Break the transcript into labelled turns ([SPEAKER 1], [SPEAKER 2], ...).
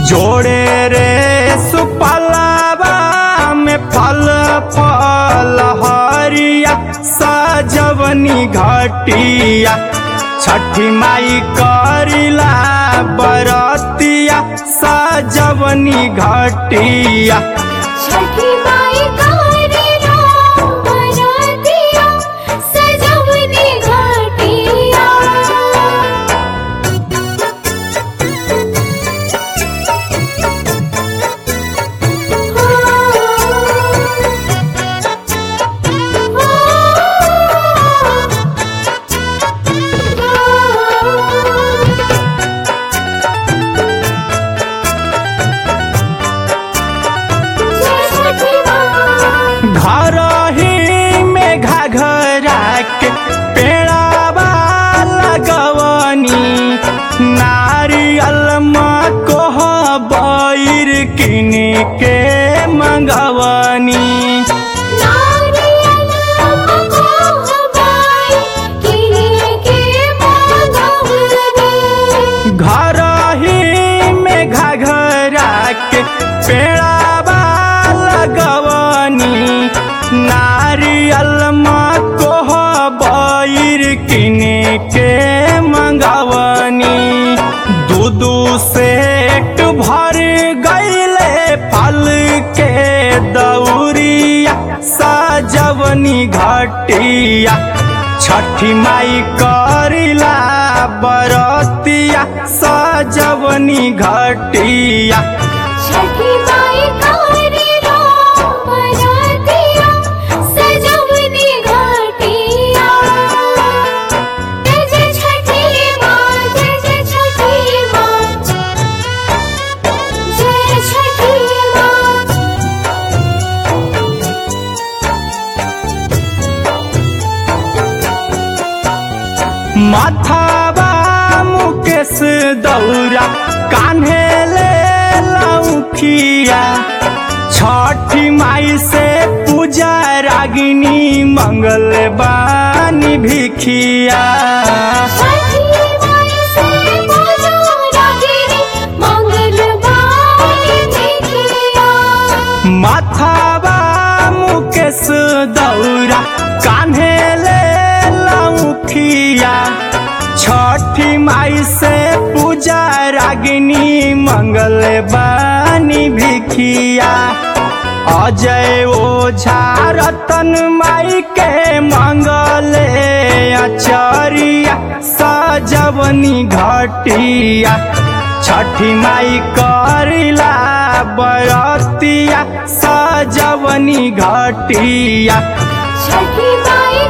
[SPEAKER 1] जोड़े रे सुपलावा में फल फल हरिया सजवनी घटिया छठी माई करिला बरतिया सजवनी घटिया
[SPEAKER 2] छठी माई करेला बरातिया सजवनी घाटिया जय छठी माँ
[SPEAKER 1] घर ही में घाघरा के पेड़ावा लगवनी नारियल कोह बैर किन के मंगवनी
[SPEAKER 2] नारियल को हवाई किने के मांगवनी
[SPEAKER 1] घर ही में घाघरा के पेड़ावा लगवनी नारियल कोह बैर किन के मंगवनी दूदू सेट भर गईले फल के दौरिया सजवनी घटिया छठी माई करिला बरतिया सजवनी घटिया
[SPEAKER 2] छठी माई करेला बरातिया सजवनी घाटिया जय जय छठी माँ जय जय छठी माँ जय छठी माँ
[SPEAKER 1] माथाबा मुकेश दौरा कान्हे ले लौखिया छठी माई से पूजा रागिनी मंगल बानी भिखिया
[SPEAKER 2] छठी माई से पूजो रागिनी मंगलवारी देखिया
[SPEAKER 1] माथाबा मुकेश दौरा कान्हे ले लौखिया छठी माई से पूजा रागिनी मंगल बानी भिखिया अजय ओझा रतन माई के मंगले अचरिया सजवनी घटिया छठी माई करिला बरतिया सजवनी घटिया
[SPEAKER 2] छठी माई